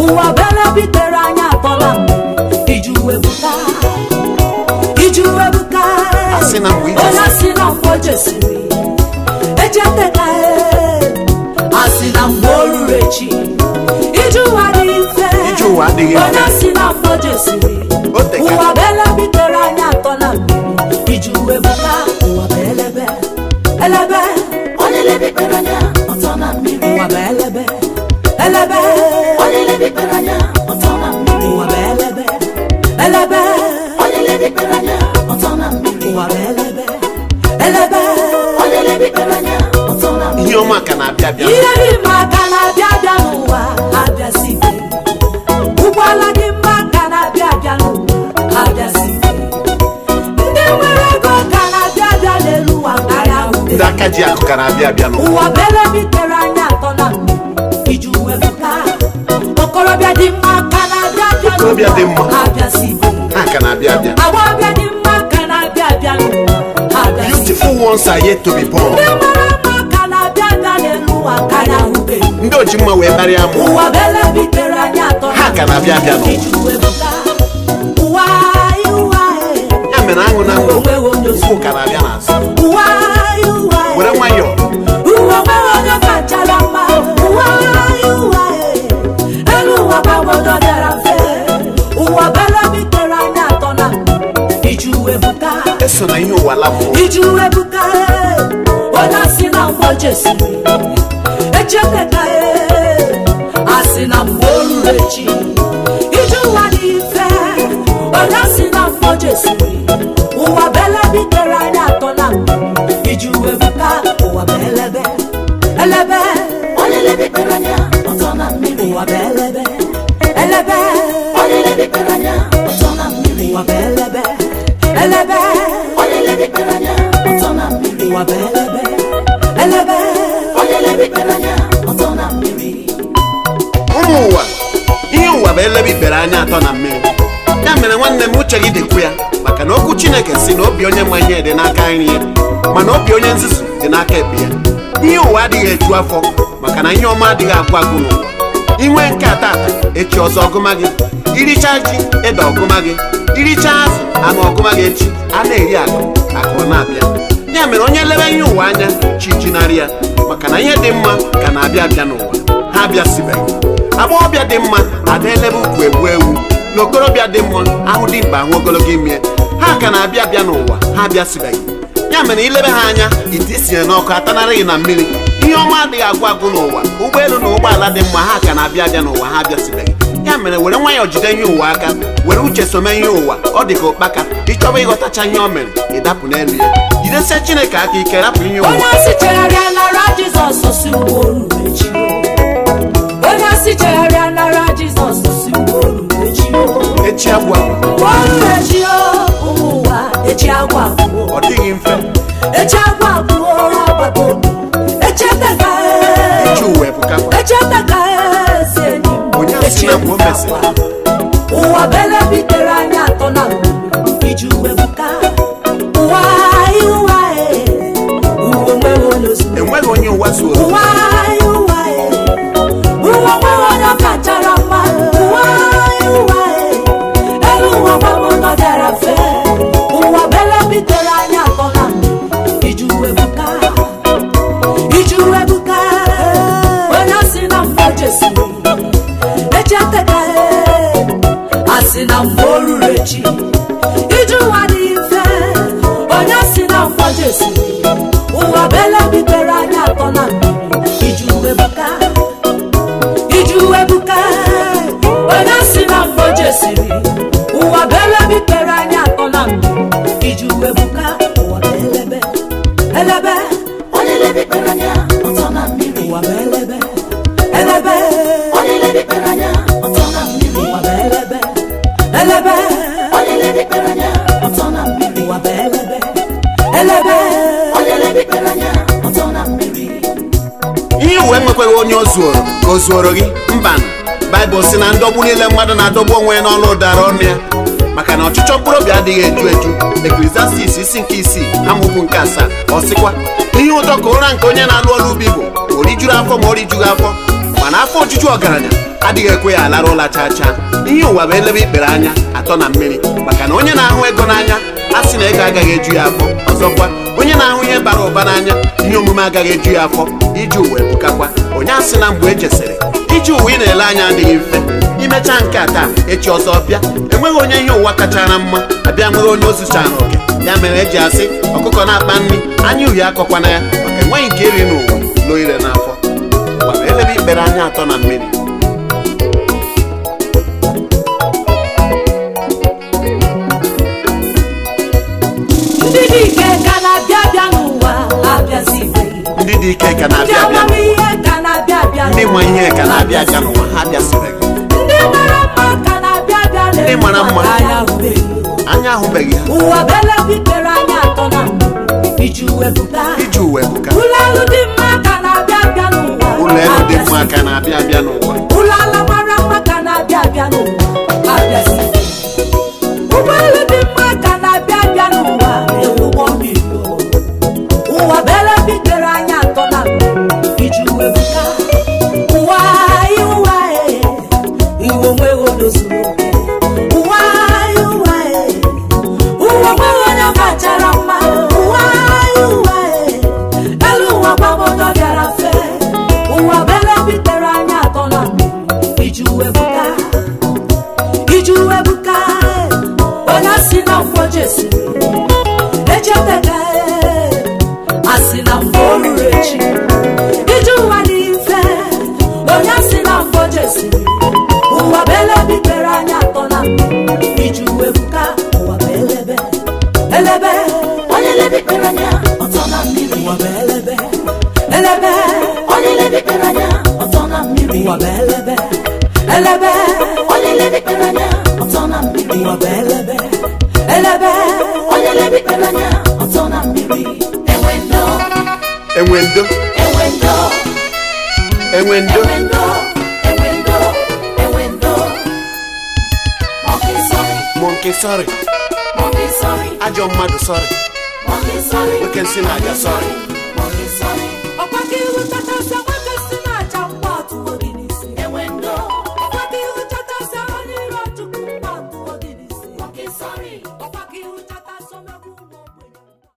ụwa bele bitere anya atọ na mmiri iji uwe buka iji uwe buka Asị na mgbe ije onye si na mgbe o jesiri echeteka asị na mgbe o ruru echi iji ụwa dị mfe Ije ụwa adịghị mfe. onye si na mgbe o jesiri O teka. ụwa bele bitere anya atọ na mmiri iji uwe buka ụwa bụ elebe elebe onye lebikpere anya ọtọ na mmiri ụwa bụ elebe elebe onye lebikpere anya ọtọ na mmiri ụwa bụ elebe elebe onye lebikpere anya ọtọ na mmiri ụwa bụ elebe elebe onye lebikpere anya ọtọ na mmiri ihe ọma ka na-abịa abịa ihe dị mma ka na-abịa abịa n'ụwa abịasite ụgbọala dị mma ka na-abịa abịa n'ụwa abịasite ndị nwere ego ka na-abịa abịa n'elu ụwa karịa ndị ute aka ji akụ ka na-abịa abịa n'ụwa ụwa bele bitere anya atọ na mmiri iji uwe buka okorobịa dị mma ka na-abịa abịa Okorobịa dị mma. n'ụwa abịasite ha ka na-abịa abịa agbọghọbịa dị mma ka na-abịa abịa n'ụwa abịasite beautiful ones are yet to be born ndị mara mma ka na-abịa abịa n'elu ụwa karịa ahụbeghị ndị oji mma wee karịa mụ ụwa bele bitere anya atọ Ha ka na-abịa abịa n'ụwa. iji uwe buka ụwa anyị, ụwa anyị. ya mere aṅụ na ngwụ Onweghị onye ozu. ụkwụ ka na-abịa n'azụ ụwa anyị, ụwa anyị. were nwayọọ ụwa onweghị onye kachara mma ụwa anyị, ụwa anyị. elu ụwa gbagodo bịara mfe ụwa bele bitere anya atọ na iji uwe buka eso na ihe ụwa lapụ iji uwe buka onye si na mgbe jesiri echeteka asị na mgbe o ruru echi iji ụwa dị mfe onye si na mgbe jesiri ụwa bele bitere anya atọ na mmiri iji uwe buka ụwa bụ elebe elebe onye lebikpere anya ọtọ na mmiri ụwa bụ elebe elebe onye lebikpere anya ọtọ na mmiri ụwa bụ elebe elebe onye lebikpere anya ọtọ na mmiri ụwa bụ elebe elebe onye lebikpere anya ọtọ na mmiri ụmụ ụwa ihe ụwa bụ elebe ikpere anya atọ na mmiri ya mere nwanne m uche gị dịkwu ya maka na okwu chineke si na obi onye ma ihe dị n'aka nri ya mana obi onye nzuzu dị n'aka ekpe ya ihe ụwa adịghị eju afọ maka na ihe ọma adịghị agwụ agwụ n'ụwa inwe nke a tata echi ọzọ ọgụma gị iricha ji ede ọgụma gị iricha azụ anụ ọgụma gị echi a na-eri akụ akụ ọ na-abịa ya mere onye lebe ihe ụwa anya chi jinarị ya maka na ihe dị mma ka na-abịa abịa n'ụwa ha abịasibeghị agbọghọbịa dị mma ada elebe ukwu egbu ewu na okorobịa dị mma ahụ dị mkpa ahụ ogologo ime ha ka na-abịa abịa n'ụwa ha abịasịbeghị ya mere ilebe ha anya ite isinye n'ọkụ atanarịghị na mmiri ihe ọma adịghị agwụ agwụ n'ụwa ụgbọelu na ụgbọala dị mma ha ka na-abịa abịa n'ụwa ha abịasịbeghị ya mere were nwayọọ jide ihe ụwa aka were uche some ihe ụwa ọ dị ka ụkpaka ịchọba ịghọtacha ihe o mere ịdapụ n'elu ya jidesie chineke aka ike rapụ ihe ụwa onye si chegharịa nara jizọs si mgbe o ruru echi onye si chegharịa nara jizọs si mgbe o ruru echi echi agwa mgbe o ruru echi o, ụmụ ụwa echi agwa abụọ ọ dịghị mfe echi agwa abụọ agbata obi echetaka iji ụwa ebukakwa echetaka ezi enyi m Onye asị na mgbe o mesịrị. agwa. ụwa bele bitere anya atọ na mmiri iji uwe buka ụwa anyị, ụwa anyị. uwe onweghị onye ozugbo enweghị onye ụwa zuoro ụwa anyị, ụwa anyị. ụwa onweghị onye kachara mma ụwa anyị, ụwa anyị. elu ụwa gbagọdọ bịara fe ụwa bele bitere anya atọ na mmiri iji uwe buka iji uwe buka onye si na mgbe jesiri echeteka asị na mgbe o ruru echi iji ụwa dị mfe onye si na mgbe jesiri ụwa bele bitere anya atọ na mmiri iji uwe buka iji uwe buka onye si na mgbe jesiri ụwa bele bitere anya atọ na mmiri iji uwe buka ụwa bụ elebe elebe onye lebikpere anya ọtọ na mmiri ụwa bụ elebe elebe onye lebikpere anya ọtọ na mmiri ụwa bụ elebe elebe onye lebikpere anya ọtọ na mmiri ụwa bụ elebe elebe onye lebikpere anya ọtọ na mmiri ihe uwe nwekwaghị onye o zuoro ka o zuoro gị mba baịbụl si na ndọgbu niile mmadụ na-adọgbu onwe ya n'ọnụ ụdara ọnụ ya maka na ọchịchọ mkpụrụ obi adịghị eju eju eklesiastis isi nke isii amaokwu nke asaa ọ sịkwa ihe ụtọ ka ụra nke onye na-alụ ọrụ ubi bụ o rijuru afọ ma o rijughị afọ mana afọ ojuju ọgaranya adịghị ekwe ya alara ụla chaa chaa ihe ụwa bụ elebe ikpere anya atọ na mmiri maka na onye na-ahụ ego n'anya a sị na ego agaghị eju ya afọ ọzọkwa onye na-ahụ ihe bara ụba n'anya ihe omume agaghị eju ya afọ iji ụwa ebukakwa onye asị na mgbe ejesịrị iji ụwa ị na-ele anya adịghị mfe imechaa nke a taa echi ọzọ bịa enweghị onye ihe ụwa kachara mma abịa nwere onye ozuchara oke ya mere eji asị ọkụkọ na-akpa nri anya uhie akọkwana ya maka enweghị nke iri n'ụwa loo ire n'afọ ụwa bụ elebe ikpere anya atọ na mmiri ndị dị ike ka na-abịa abịa n'ụwa abịazibeghị ndị dị ike ka ndị na-abịa abịa n'ụwa amamihe ka na-abịa abịa ndị ma ihe ka na-abịa abịa n'ụwa ha bịasịrị ndị mara mma ka na-abịa abịa Ndị mara mma. anya ahụbeghị anya ahụbeghị ha ụwa bụ elebe ikpere anya atọ na mmiri iji wepụta iji ụwa ebuka ụlọ elu dị mma ka na-abịa abịa n'ụwa ụlọ elu dị mma abịazibeghị. ka na-abịa abịa n'ụwa ụlọ ala mara mma ka na-abịa abịa n'ụwa abịazibeghị. ụgbọelu dị mma ka na-abịa abịa n'ụwa ụgbọ mmiri ụwa bụ elebe ikpere anya atọ na mmiri iji wepụta ụwa anyị ụwa anyị iwe onweghị onye zuru oke ụwa anyị ụwa anyị ụwa onweghị onye kachara mma ụwa anyị ụwa anyị elu ụwa gbagbọdọ bịara fe ụwa bụ elebe ikpere anya atọ na mmiri iji wepụta iji webuka onye si na mfọ jesiri echeteka asị na mfọ ruru echi iji ụwa n'ife onye si na mfọ jesiri ụwa bụ elebe ikpere anya atọ na mmiri iji webuka ụwa bụ elebe elebe onye lebe ikpere anya ọtọ na mmiri ụwa bụ elebe elebe onye lebe ikpere anya ọtọ na mmiri ụwa bụ elebe elebe onye lebe ikpere anya ọtọ na mmiri ụwa bụ elebe elebe onye lebe ikpere anya ọtọ na mmiri enwe ndo enwe ndo enwe ndo enwe ndo enwe ndo enwe ndo enwe ndo monkey sorry mụ nke sọrị monkey sorry ajọ mmadụ sọrị monkey sorry nwoke nsị na-aja sọrị